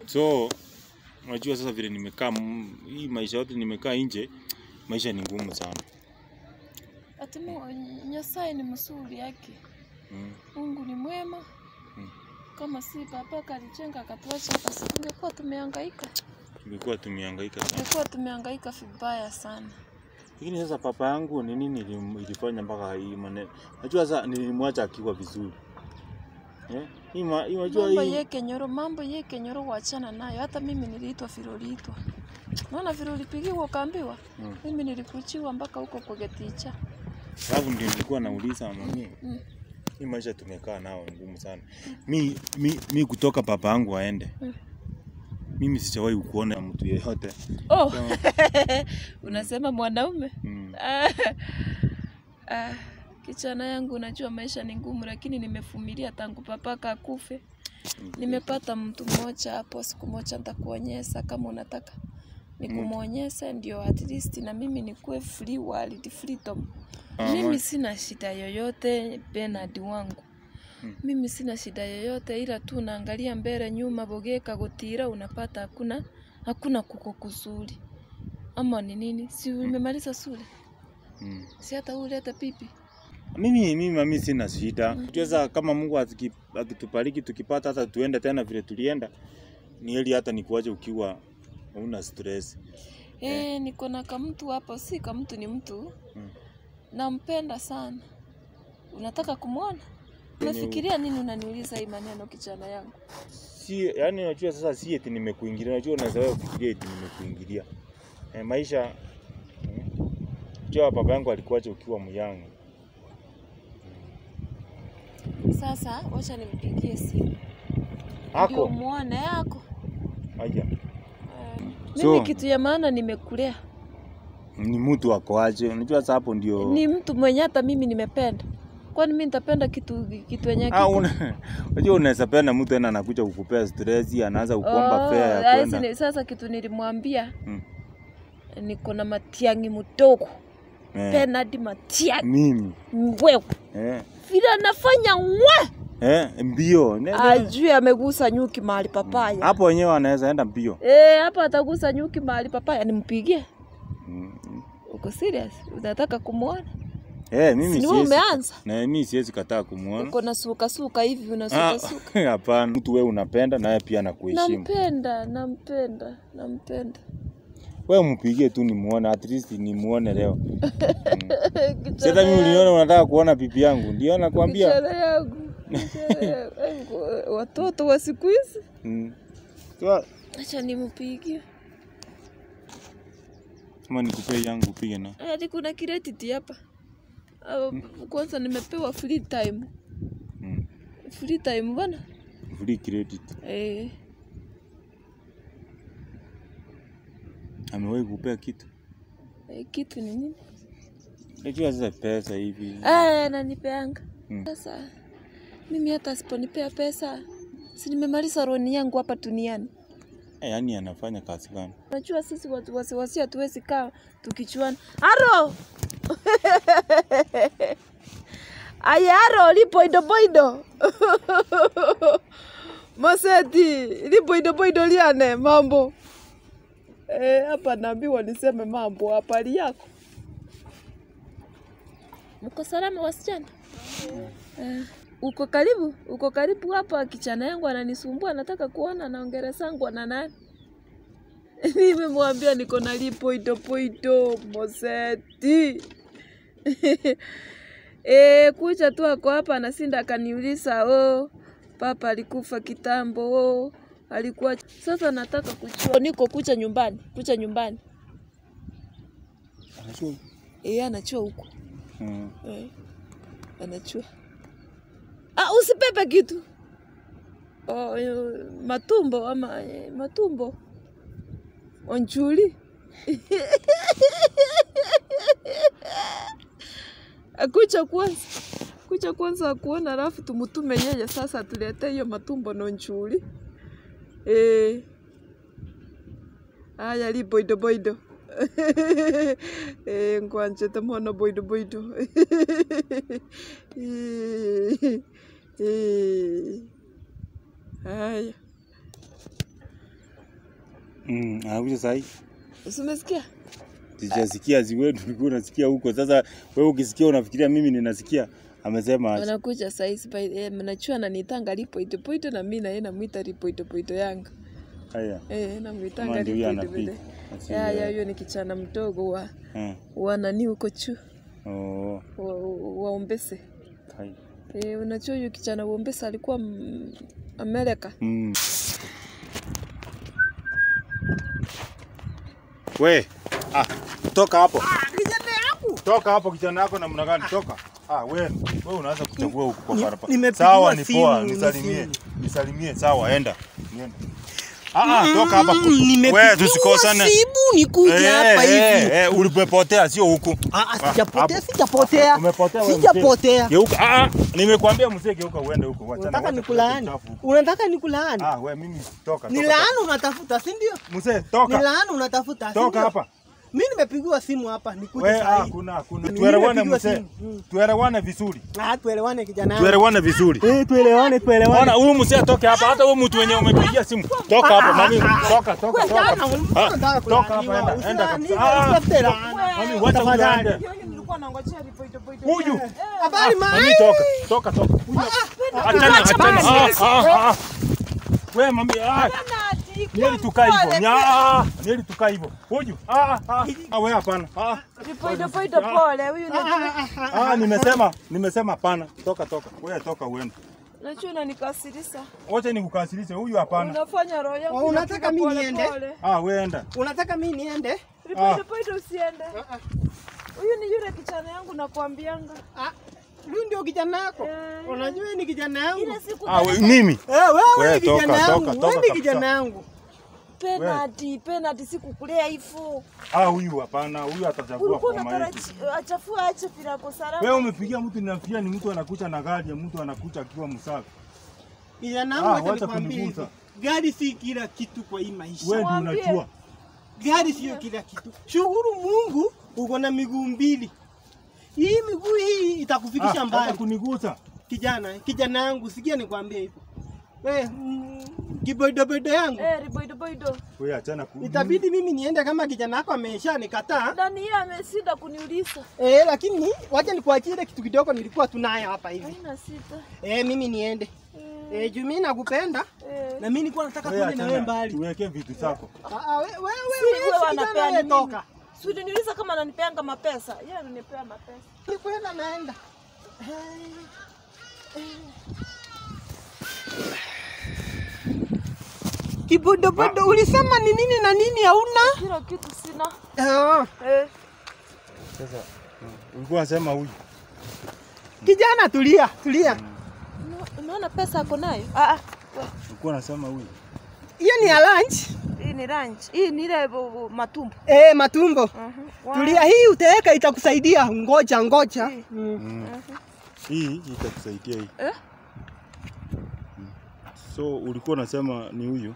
So unajua sasa vile nimekaa m- hii maisha yote nimekaa nje, maisha ni ngumu sana. Ati Mungu Nyasaye ni mzuri yake. Mm. Mungu ni mwema. Mm. Kama si baba kalijenga akatuacha hapa, si tungekuwa tumehangaika. Tulikuwa tumehangaika sana. Tungekuwa tumehangaika vibaya sana. Lakini sasa papa yangu ni nini ilim- ilifanya mpaka hii maneno? Najua sasa nilimwacha akiwa vizuri. Eh? Hii ma- hii unajua Mambo hii yeke nyoro, mambo yeke nyoro wachana nayo. Hata mimi niliitwa vile uliitwa. Naona vile ulipigiwa ukaambiwa. Mm. Mimi nilikuchiwa mpaka huko kwa geticha. sababu ndio nilikuwa nauliza mami. Mm. Hii maisha tumekaa nao ni ngumu sana. Mi, mi, mi kutoka papa yangu aende. Mm. Mimi sijawahi kuona mtu yeyote. Oh, So, unasema mwanaume? mm, Ah, ah, kijana yangu, najua maisha ni ngumu, lakini nimevumilia tangu papaka akufe. Nimepata mtu mmoja hapo, siku moja nitakuonyesha kama unataka nikumwonyeshe, ndio at least na mimi nikuwe free world freedom. Ah, Mimi ma- sina shida yoyote, Bernard wangu. Mm. Mimi sina shida yoyote, ila tu naangalia mbele nyuma, bogeka gutira, unapata hakuna hakuna kuko kuzuri ama ni nini? Si umemaliza shule? mm. Si hata ulete pipi? Mimi mimi mami sina shida. Unajua sasa kama Mungu atiki- akitubariki tukipata hata tuende tena vile tulienda, ni heri hata nikuache ukiwa una stress. Eh, niko na kamtu hapo, si kamtu, ni mtu Mm. nampenda sana. Unataka kumwona? Kwenye u- Unafikiria nini unaniuliza hii maneno kijana yangu? Si yani unajua sasa si eti nimekuingilia. Unajua unaweza wewe kufikiria eti nimekuingilia. Eh, maisha mm. Unajua baba yangu alikuacha ukiwa myangu. Sasa wacha nimpigie simu ndio Ako. muone yako. Aja. Eh, So- mimi kitu ya maana nimekulea, Ni mtu ako aje. Unajua sasa hapo ndio ni mtu mwenye hata mimi nimependa. Kwani mimi nitapenda kitu kitu yenye Ah, kiko una unajua unaweza penda mtu tena anakuja kukupea stress, anaanza kukuomba fare ya ah, hizi kwenda. ni- sasa kitu nilimwambia Mm. niko na matiangi mdogo Eh, Bernard Matiangi mimi wewe eh, vile anafanya ngwe eh, mbio Ne- ne- ajui amegusa nyuki mahali papaya hapo wenyewe anaweza enda mbio. Eh, hapa atagusa nyuki mahali papaya, nimpigie. Mm, mm. Uko serious? Unataka kumwona? Eh, mimi Si ni wewe siwezi umeanza? na mimi siwezi kataa kumuona. Uko na suka suka hivi unasuka Ah, suka. Hapana, mtu wewe unapenda naye pia anakuheshimu. Nampenda, nampenda, nampenda. Wewe mpigie tu nimuone, at least nimuone leo. Kijana Sasa mimi yangu, uliona unataka kuona pipi yangu, ndio nakwambia. kijana yangu, kijana yangu. Watoto wa siku hizi. Mm. So, Acha nimpigie. kama nikupee yangu upige na. Hadi kuna credit hapa. Ah, Kwanza nimepewa free time. Mm. Free time bana. Free credit. Eh, Amewahi kupea kitu. eh, kitu ni nini? Unajua sasa pesa hivi. Ah, ananipeanga. Mm. Sasa mimi hata asiponipea pesa, si nimemaliza roni yangu hapa duniani. Eh, Yaani anafanya kazi gani? Unajua sisi watu wasiwasi hatuwezi kaa tukichuana. Aro! Aya aro lipoido boido. Maseti lipoido boido liane mambo. Eh, hapa naambiwa niseme mambo hapari yako. Mko salama wasichana? Eh, uko karibu? Uko karibu hapa kichana yangu ananisumbua nataka kuona naongera sangwa na nani? Nimemwambia niko na lipoido poido Moseti. E, kucha tu ako hapa anasinda akaniuliza oh, papa alikufa kitambo oh, alikuwa sasa nataka kujua niko kucha nyumbani kucha nyumbani Anajua. e, anachua huko Mm. e, anachua ah, usipepe kitu oh, eh, matumbo ama eh, matumbo onjuli akucha kwanza kucha kwanza akuona alafu tumutume yeye sasa tulete hiyo matumbo no nchuli eh aya li boido boido eh ngwanje mono boido boido eh eh aya Mm, anakuja sahi. Si umesikia? Sijasikia ziwetu ulikuwa unasikia huko. Sasa wewe ukisikia unafikiria mimi ninasikia. Amesema aje. Wanakuja saizi eh, mnachua ananitanga lipoito poito na mimi na yeye namuita lipoito poito yanga. Haya. Eh, namuitanga Kama ndio huyo lipoito anapiga. poito. Asi- Ya ya huyo ni kichana mdogo wa Eh. wa nani huko chu Oh. wa, wa Ombese. Hai. Eh, unajua huyo kichana wa Ombese alikuwa mm, Amerika. Mm. We, ah, toka hapo. Kijana yangu. Toka hapo kijana yako namna gani? Toka. Ah, wewe, wewe unaanza kuchagua huko kwa Ni- barabara. nimepigiwa Sawa, ni simu, poa, ni nisalimie. simu. Nisalimie, sawa, enda. Nienda. Ah, ah, toka hapa. Mm, nimepigiwa Wewe tusikosane. simu nikuja hapa hivi. Eh, eh, ulipotea sio huku. Ah, ah, Ah, sijapotea, hapo. sijapotea. Umepotea wewe. mzee. Sijapotea. Geuka. Ah, ah, nimekuambia mzee geuka uende huko. Wachana. Unataka wacha nikulaani? uchafu huko. Unataka nikulaani? Ah, wewe mimi toka. Ni toka, laana unatafuta, si ndio? toka. Mzee, Ni toka. laana unatafuta, si Toka ndio? hapa. Mimi nimepigiwa simu hapa nikuje We, ah, saa hii. kuna kuna Mimi tuelewane nimepigiwa mzee. simu. Mm. Tuelewane vizuri. Ah, tuelewane kijana yangu. Tuelewane vizuri. Eh, tuelewane, tuelewane. Ona huyu mzee atoke hapa hata huyu mtu wenye umepigia simu. Toka hapa mami. Toka toka Wewe toka. jana, Ah, unataka Toka kulaaniwa. hapa enda. Enda Usilaaniwe, kabisa. Ah, usitafute laana. Mami wacha huyu Tafadhali. aende. Nilikuwa nangojea lipoito poito. Huyu. Habari Mami mai. toka. Toka toka. Achana achana. Ah, ah, ah. Wewe mami ah. Nieli tukaa hivyo. Nya. ah, Nieli tukaa hivyo. Huyu. Ah ah. Ah wewe hapana. Ah. Lipoito poito pole. Huyu ni Ah nimesema nimesema hapana. Toka toka. Wewe toka uende. Najua unanikasirisha. Wacha nikukasirishe huyu hapana. Unafanya roho yangu. Oh, unataka inapiga mimi pole niende? pole. Ah wewe enda. Unataka mimi niende? Lipoito poito usiende. Huyu ni yule kichana yangu nakwambianga. Ah, huyu ndio kijana yako. Eh. Unajua ni kijana yangu. Ile siku Ah we, mimi. Eh, wewe Wewe ni kijana toka, yangu. toka, Wewe toka ni kabisa. kijana yangu. penalty, penalty sikukulea hivyo. Ah huyu hapana. Huyu atachagua Ulikuwa kwa maiki. unataraji achafua ache pirako salama. Wewe umepigia mtu ninafikia ni mtu anakucha na gari ya mtu anakucha akiwa msafi. Kijana Ah, wangu acha wacha nikwambie kunigusa. hivi. Gari si kila kitu kwa hii maisha. Wewe ndio Mwambie. unajua. Gari sio kila kitu. Shukuru Mungu uko na miguu mbili. Hii miguu hii itakufikisha Ah, hata mbali. kunigusa. Kijana, kijana yangu sikia nikwambie hivyo. Wewe mm, kiboidoboido yangu Eh, riboido boido. Wewe achana ku. itabidi mimi niende kama kijana wako amesha nikataa. Ndani yeye ameshinda kuniuliza. Eh, lakini wacha nikuachie ile kitu kidogo nilikuwa tunayo hapa hivi. Haina sita. Eh, mimi niende. Eh, Eh, juu mimi nakupenda eh. na mimi nilikuwa nataka Wewe tuende na wewe achana. mbali. Tuweke vitu zako. Ah, ah, we- wewe Si wewe wewe si wanapea kijana ni wewe mimi. toka. Si uliniuliza kama ananipeanga mapesa. Yeye ananipea mapesa. Nikwenda naenda. Kibodobodo ulisema ni nini na nini hauna? Kila kitu sina. Ah, Eh. Sasa ulikuwa unasema huyu. kijana tulia, tulia. Una- Unaona pesa ako nayo? Ah, ah. we, Ulikuwa unasema huyu. Hiyo ni ya lunch. Hii ni lunch. Hii ni ile bu- bu- matumbo. Eh, matumbo. Mhm. Wa- Tulia, hii utaweka itakusaidia. Ngoja, ngoja. Hii. Mm. Mm. Hii itakusaidia hii. Eh? So ulikuwa unasema ni huyu.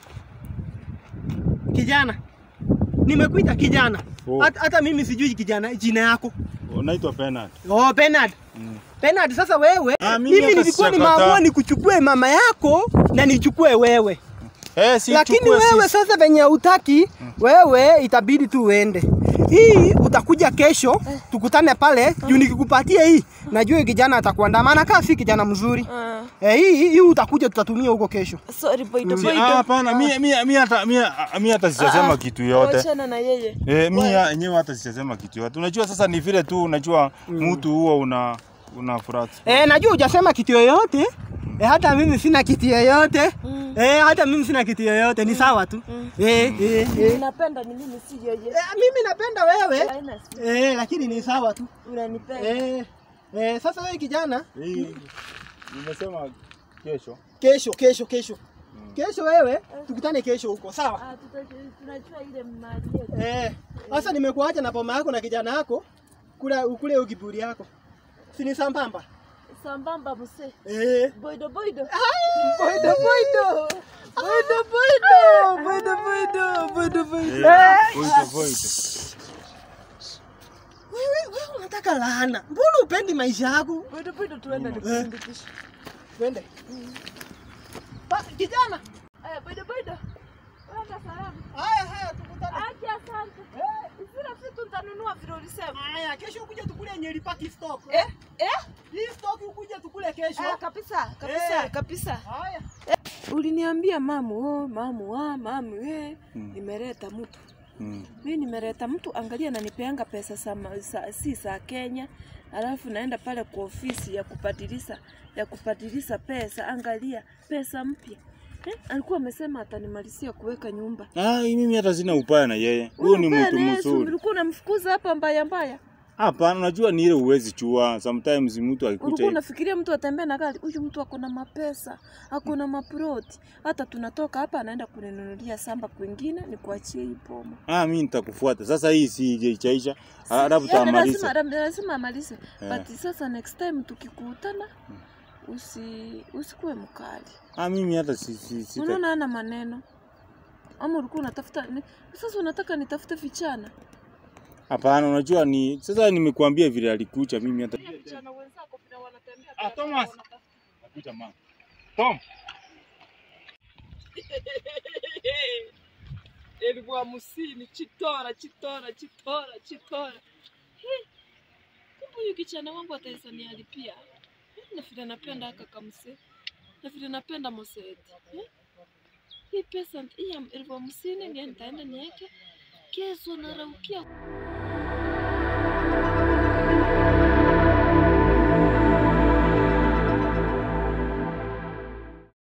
Kijana. Nimekuita kijana. Oh. Hata hata mimi sijui kijana jina yako. Unaitwa Bernard. Oh, Bernard. Mm. Bernard, sasa wewe Ah, mimi mimi hata nilikuwa sijakataa. nimeamua nikuchukue mama yako na nichukue wewe. Eh, si Lakini chukue wewe sisi. sasa venye utaki, wewe itabidi tu uende. Hii utakuja kesho tukutane pale juu nikikupatia hii najua hii kijana atakuandamana kaa si kijana mzuri. Ah. Eh, hii hii utakuja tutatumia huko kesho. Sorry, boido Si- boido. ah, Hapana, mimi mimi mimi hata mimi mimi hata sijasema kitu yote. Wachana na yeye. Eh, mimi yenyewe hata sijasema kitu yote. Unajua sasa ni vile tu unajua mtu huo una una furaha. Eh, najua hujasema kitu yoyote. Eh, hata mimi sina kitu yoyote. Eh, hata mimi sina kitu yoyote, ni sawa tu. Eh, eh, eh. Ninapenda ni mimi si yeye. Eh, mimi napenda wewe. Haina sita. Eh, lakini ni sawa tu. Unanipenda. Eh, eh, sasa wewe kijana, Hii nimesema kesho. kesho kesho kesho. Kesho wewe tukutane kesho huko, sawa? Ah, tuta- tunajua ile mali yetu. Eh, sasa nimekuacha na poma yako na kijana yako kula ukule hiyo kiburi yako. Si ni sambamba? Sambamba mse. Eh. Boido boido. Boido boido. Boido boido. Boido boido. Boido boido. Eh, voite voite. Wewe wewe unataka laana. Mbona upendi maisha yako? Boido boido tuende nikusindikishe. Twende. Ba, kijana. Eh, boido boido. Wenda salama. Haya. Haya, kesho ukuje tukule Nyeri Park stock. Eh, eh? Hii stock ukuje tukule kesho. Eh, kabisa, kabisa, Eh. kabisa. Haya. Uliniambia mamu, oh, mamu, ah, mamu, we, Mm. nimeleta mtu. Mm. Mi nimeleta mtu, angalia nanipeanga pesa za, ma- za, si za Kenya, alafu naenda pale kwa ofisi ya kubadilisha ya kubadilisha pesa, angalia pesa mpya. Eh, alikuwa amesema atanimalizia kuweka nyumba. Ah, mimi hata sina upaya na yeye. Huyo ni Wewe mtu naye, si mzuri. Ulikuwa unamfukuza hapa mbaya mbaya. Hapana, unajua ni ile uwezi chua. Sometimes mtu akikuja Ulikuwa hivi. unafikiria mtu atembea na gari, huyu mtu ako na mapesa, ako na maproti. Hata tunatoka hapa anaenda kuninunulia samba kwingine, nikuachie hii boma. Ah, mimi nitakufuata. Sasa hii si ijaisha. Alafu Yaani tutamaliza. lazima lazima amalize. Eh. But sasa next time tukikutana usi usikuwe mkali. Ah, mimi hata si si si. Unaona ana maneno. Ama ulikuwa unatafuta ni, sasa unataka nitafute vichana. Hapana, unajua ni sasa nimekuambia vile alikucha mimi hata Vichana wenzako vile wanatembea. Ah, Thomas. Nakuja mama. Tom. elfu hamsini chitora chitora chitora chitora Hi, kumbe huyu kichana wangu ataweza nialipia Hi, na vile napenda aka kamse na vile napenda moseti Hi, hii pesa hii ya elfu hamsini ndio nitaenda niweke kesho naraukia